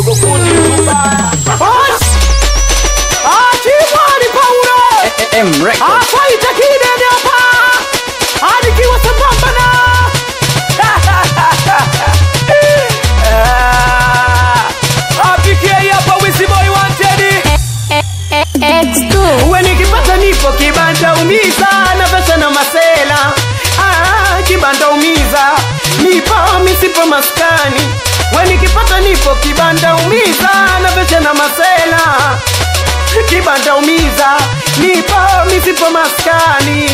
dogo fundi mbaya Chimwani Paulo M Records. afaita kidene hapa anikiwa sambamba na apikie hapa wiziboi wanted X2 uwe nikipata nipo kibanda umiza na pesa na masela ah, kibanda umiza nipo misipo maskani we nikipata nipo kibanda umiza na pesa na masela kibanda umiza nipo misipo maskani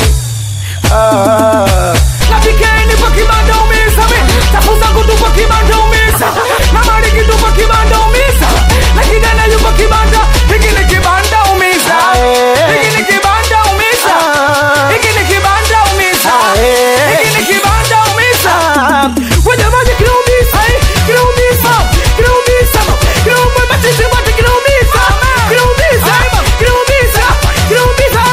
ah. napikeni kwa kibanda umisa mi tafuza kutu kwa kibanda umisa na mariki tu kwa kibanda umisa na kijana yuko kibanda hiki ni kibanda umisa hiki ni kibanda umisa hiki ni kibanda umisa hiki ni kibanda umisa wajamani kinaumisa kinaumisa kinaumisa kinaumisa matisi wote kinaumisa kinaumisa kinaumisa kinaumisa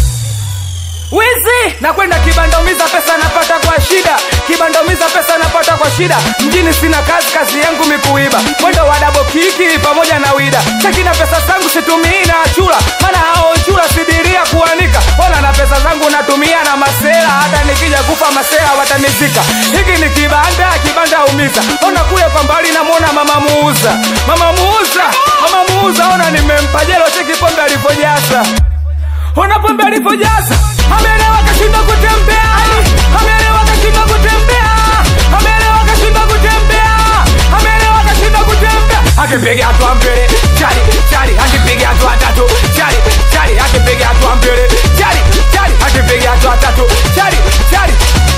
wizi nakwenda kibandaumiza pesa napata kwa shida kibandaumiza pesa napata kwa shida mjini sina kazi kazi yangu mikuiba mwendo wa dabo kiki pamoja na wida chakina pesa zangu situmii na chula maana hao chula sidiria kuanika ona na pesa zangu natumia na masela hata nikija kufa masela watanizika hiki ni kibanda kibanda umiza ona kule kwa mbali namwona mama muuza mama muuza mama muuza ona nimempa jelo cheki pombe alivyojaza ona pombe alivyojaza amelewa kashinda kutembea amelewa kashinda kutembea amelewa kashinda kutembea amelewa kashinda kutembea akipiga hatua mbele chali chali akipiga hatua tatu chali chali akipiga hatua mbele chali chali akipiga hatua tatu chali chali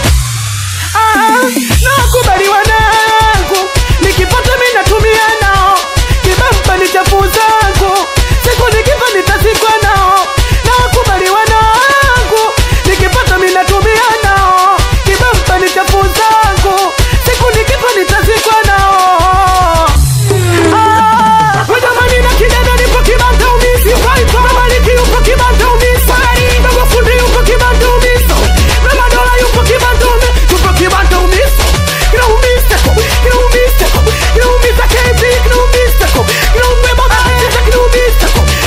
nakubali wanangu nikipata mi natumia nao kibamba ni chafu zangu siku nikifa nitazikwa nao nakubali wanangu nikipata mi natumia nao kibamba ni chafu zangu siku nikifa nitazikwa nao Ah, jamani na kidada nipo kibanda umisi mama liki yupo kibanda umisi ndogo fundi yupo kibanda umisi na madola yupo kibanda umisi yupo kibanda umisi kina umisi kina umisi kina umisi KB kina umisi kina umisi kina umisi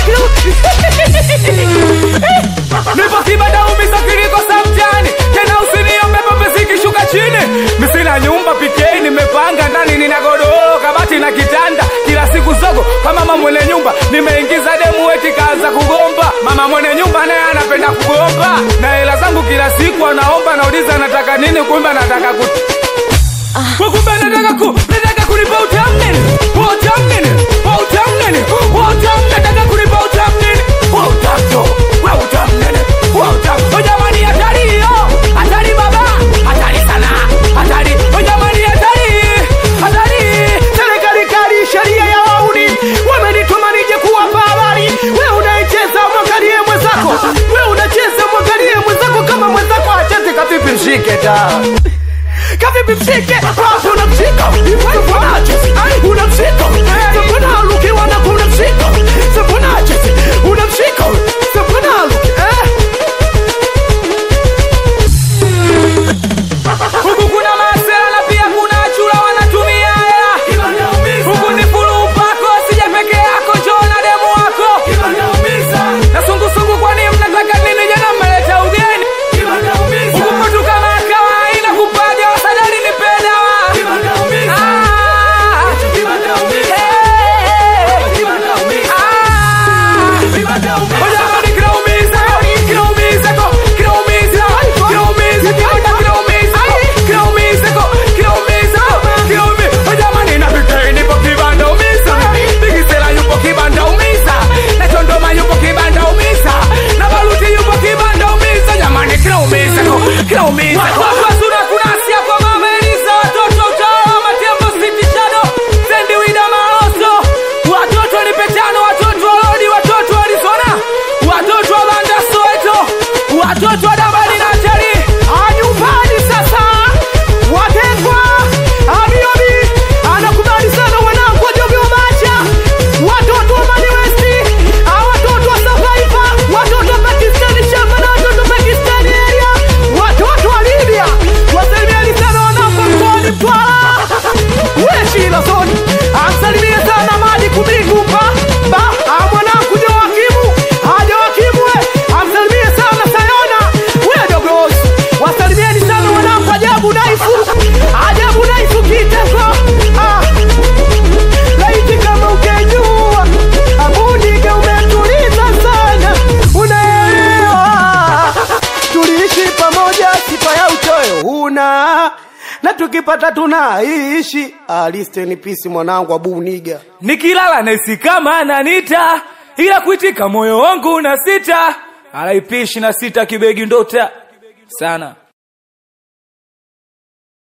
nipo kibada umisa kilikosa mjani tena usiniombe pombe zikishuka chini misina nyumba pikei nimepanga ndani nina godoro kabati na kitanda kila siku zogo kama mama mwenye nyumba nimeingiza demu eti kaanza kugomba mama mwenye nyumba naye anapenda kugomba na hela zangu kila siku anaomba nauliza nataka nini kumbe anataka ku Kwa kumbe anataka ku nataka kunipa utamu nini Wa utamu nini Wa utamu nini Wa utamu nataka kunipa utamu nini Wa utamu tu Wa utamu nini Wa utamu Oh jamani hatari hiyo Hatari baba Hatari sana Hatari Oh jamani hatari Hatari serikali kali sheria ya wauni wamenituma nije kuwapa habari we unaicheza mwangalie mwenzako we unacheza mwangalie mwenzako kama mwenzako acheze kavipi mshike ta kavipi mshike wapi unamshika na tukipata tunaishi ah, listen peace mwanangu abu niga nikilala nesi kama ananita ila kuitika moyo wangu na sita alaipishi na sita kibegi ndota sana